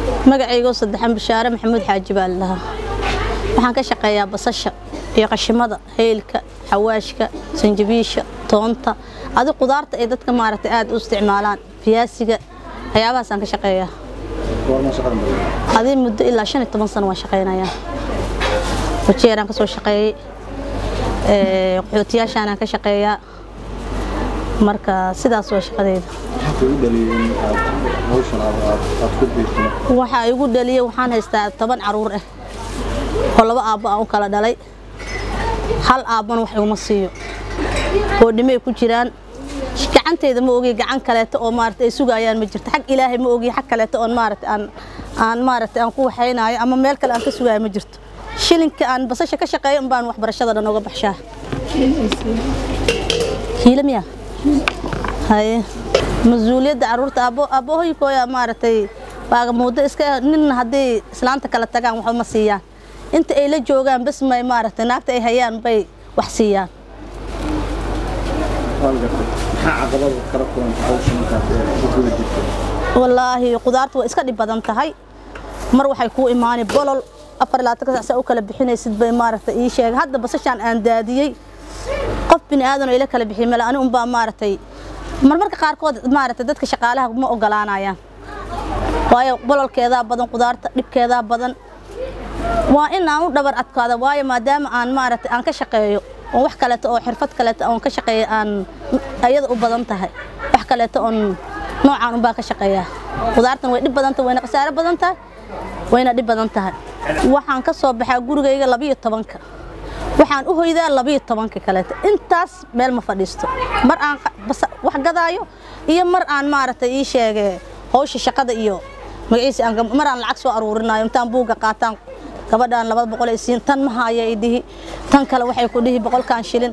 magacaygo saddexan bashaare maxamuud xaaji baa la dhahaa waxaan ka shaqeeyaa basasha iyo qashimada heylka xawaashka sanjabiisha toonta adi qudaarta ay dadka maaragtay aad u isticmaalaan fiyaasiga waxyaabahaasaan ka shaqeeyaa adi muddo ilaa shan iyo toban sano waan shaqaynayaa wajeeraan ka soo shaqeeyey qaxootiyaashaanaan ka shaqeeyaa marka sidaas waa shaqadeyda waxaa igu dhaliyey waxaan haystaa toban caruur ah oo laba aabbo aan u kala dhalay hal aabbana wax iguma siiyo oo dhimay ku jiraan gacanteyda ma ogiy gacan kaleeto oo maarata ay sugayaan ma jirto xag ilaahay ma ogiy xag kaleeto oon maarata aan aan maarata aan ku waxaynayo ama meel kale aan ka sugayo ma jirto shilinka aan basasha ka shaqeeyo un baan waxbarashada dhan uga baxshaa hiila miya haye mas-uuliyadda caruurta aabbahoykooya maaragtay baagamuuddo iska ninna hadday islaanta kala tagaan waxba ma siiyaan inta ay la joogaan bas may maaragtay naagta ay hayaan bay wax siiyaan wallaahi qudaarta waa iska dhib badan tahay mar waxay kuu imaani bolol afar labaatan sac saa u kala bixinaysid bay maaragtay ii sheegay hadda basashaan aan daadiyey qof bini aadan oo ila kala bixiyay male ani unbaa maaragtay marmarka qaarkood maaragtay dadka shaqaalaha ma ogolaanayaan waayo bololkeedaa badan qudaarta dhibkeedaa badan waa in aan u dhabar adkaada waayo maadaama aan maaragtay aan ka shaqeeyo oo wax kaleeto oo xirfad kaleeto oon ka shaqeeya aan ayada u badan tahay wax kaleeto oon noocaan unbaa ka shaqeeyaa qudaartan way dhib badan tahay wayna khasaaro badan tahay wayna dhib badan tahay waxaan ka soo baxaa gurigayga labiyo tobanka waxaan u hoydaa labiyo tobanka kaleeto intaas meel ma fadhiisto mar aan wax gadaayo iyo mar aan maaragtay ii sheege hawsha shaqada iyo magaciisa mar aan lacag soo aruurinayo intaan buugga qaataan gabadhaan laba boqol ay siin tan ma haya i dhihi tan kale waxay ku dhihi boqolkan shilin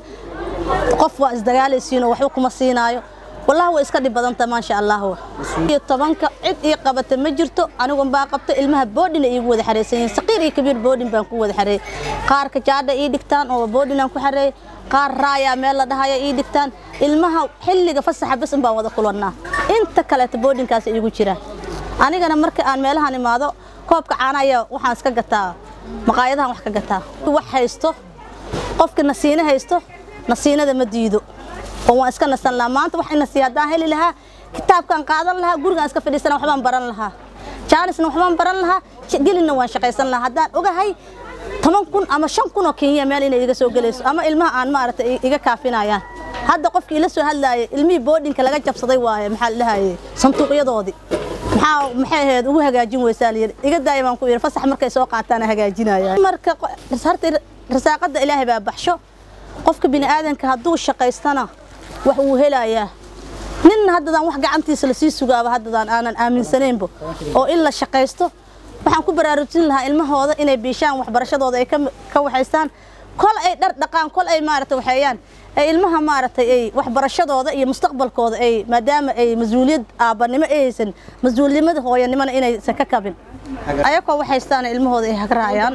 qof waa isdagaalaysiinoo waxba kuma siinaayo wallahi way iska dhib badanta maasha allah iyo tobanka cid ii qabata ma jirto anigun baa qabta ilmaha boodhina iigu wada xareysan yihiin saqiir iyo kabiir boodhin baan ku wada xareeyey qaarka jaadha ii dhigtaan oo boodhinaan ku xareeyey qaar raayaa meel la dhahaya ii dhigtaan ilmaha xilliga fasaxa bas un baan wada kulannaa inta kaleeta boodhinkaas iigu jiraan anigana marka aan meelahan imaado koobka caanaya waxaan iska gataa maqaayadahan wax ka gataa wax haysto qofka nasiine haysto nasiinada ma diido oo waan iska nasan lahaa maanta wax inasiiya haddaan heli lahaa kitaabkaan qaadan lahaa gurigaan iska fadhiisana waxbaan baran lahaa jaanisna waxbaan baran lahaa gelinna waan shaqaysan lahaa haddaan ogahay toban kun ama shan kun oo kenya meel inay iga soo gelayso ama ilmaha aan maaragtay iga kaafinayaan hadda qofkii ila soo hadlaayay ilmihii boodhinka laga jabsaday waaye maxaa la dhahayay sanduuqyadoodii maxaa maxay ahayd ugu hagaajin weysaa layidhi iga daaya baan ku yidhi fasax markay soo qaataan hagaajinaya marka horta rasaaqada ilaahay baa baxsho qofka bini aadanka hadduu shaqaystana wax uu helayaa ninna haddadaan wax gacantiisa lasii sugaaba haddadaan aanan aaminsanaynba oo in la shaqaysto waxaan ku baraarujin lahaa ilmahooda inay biishaan waxbarashadooda ay ka waxaystaan kol ay dhar dhaqaan kol ay maaragtay waxeeyaan ay ilmaha maaragtay ay waxbarashadooda iyo mustaqbalkooda ay maadaama ay mas-uuliyad aabbanimo ay haysan mas-uulnimada hooyanimona inaysan ka kabin ayakoo waxaystaan ilmahooda ay hagraayaan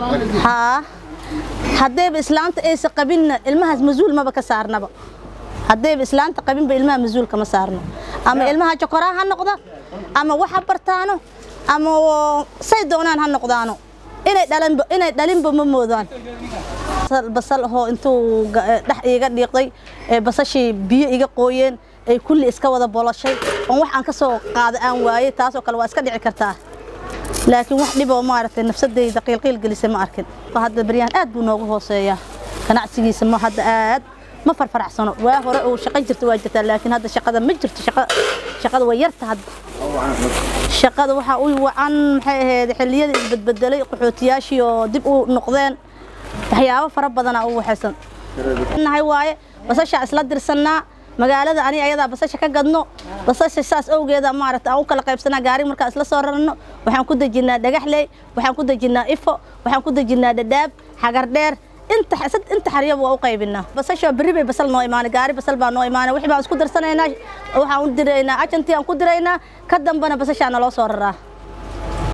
haa haddayba islaanta aysan qabinna ilmahaas mas-uul maba ka saarnaba haddayba islaanta qabinba ilmaha mas-uul kama saarno ama ilmaha jokoraa ha noqda ama wax ha bartaano ama say doonaan ha noqdaano inay dhalinba inay dhalinba ma moodaan basal ahoo intuu dhex iiga dhiiqday ee basashii biyo iga qooyeen ay kulli iska wada bolashay oon wax aan ka soo qaada aan waayey taasoo kale waa iska dhici kartaa laakiin wax dhiboo maaragtay nafsadayda qiilqiil gelisay ma arkin hadda baryahan aad buu noogu hooseeyaa ganacsigiisa ma hadda aad ma farfaracsano waa hore uu shaqo jirta waa jirtaa laakiin hadda shaqada ma jirto shaqada way yarta hadda shaqada waxaa u wacan maxay ahayd xilliyada isbedbedelay qaxootiyaashii oo dib u noqdeen waxyaabo fara badanaa u waxaysan nahay waaye basashaa isla dirsannaa magaalada ani ayadaa basasha ka gadno basasha saas awgeeda maaragta aan u kala qaybsanaa gaari markaan isla soo rarno waxaan ku dejinnaa dhagaxley waxaan ku dejinnaa ifo waxaan ku dejinnaa dhadhaab xagar dheer inta inta xaryaba waa u qaybinaa basasha berri bay basal noo imaanay gaari basal baa noo imaanay wixii baan isku darsanaynaa waxaan u diraynaa ajantii aan ku diraynaa ka dambana basashaa naloo soo raraa